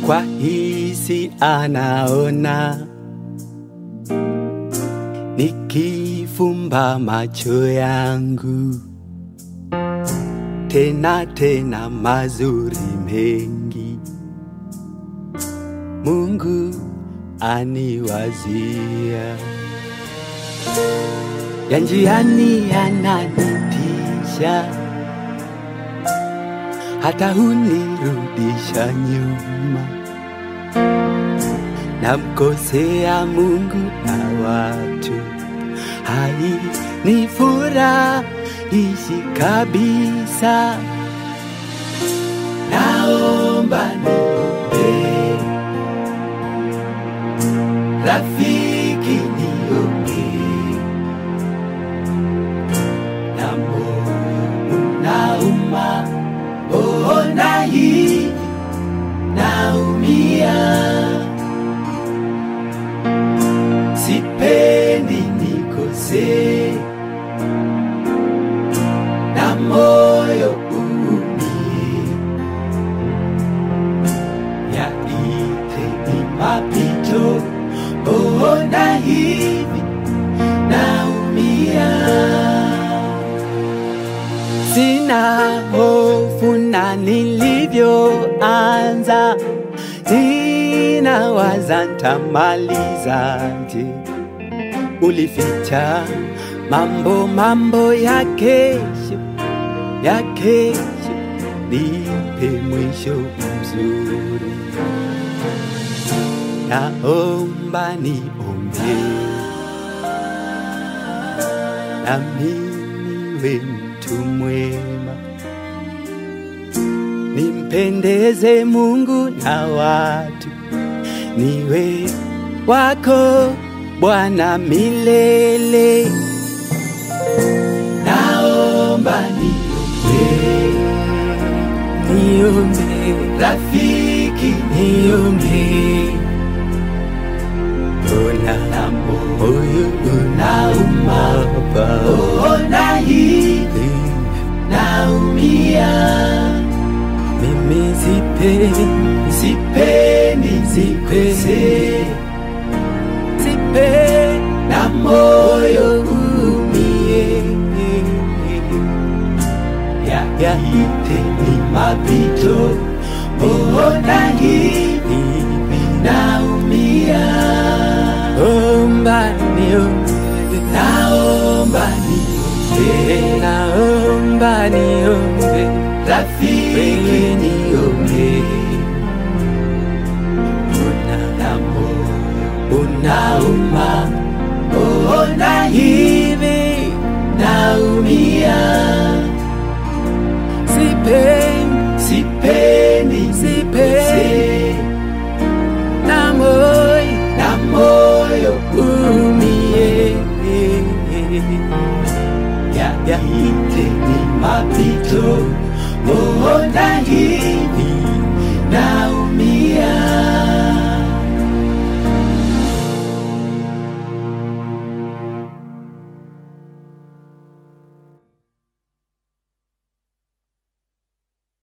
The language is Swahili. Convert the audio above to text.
kwa hisi anaona, nikifumba macho yangu tena tena mazuri mengi Mungu aniwazia, ya njiani yananitisha, hata hunirudisha nyuma, namkosea Mungu na watu, hai ni furahishi kabisa, naomba niombee rafiki niombee, na moyo unauma, ona hivi naumia, sipendi nikosee, na moyo uumie, yaite ni mapito, ona hivi naumia, sina hofu na nilivyoanza, ninawaza ntamalizaje. Ulificha mambo mambo ya kesho ya kesho, nipe mwisho mzuri, naomba niombe nami niwe mtu mwema, nimpendeze Mungu na watu, niwe wako Bwana milele. Naomba niombe, niombe rafiki, niombe ona na moyo unauma, ona hivi naumia, mimi sipendi, sipendi, sipendi, sipendi na moyo umie, ya yaite ni mapito, ona hivi naumia, omba niombe, naomba niombe, naomba niombe, rafiki niombe, una na moyo unauma, ona hivi naumia, sipendi, sipendi, sipendi na moyo na moyo umie ya yaite ni mapito ona hii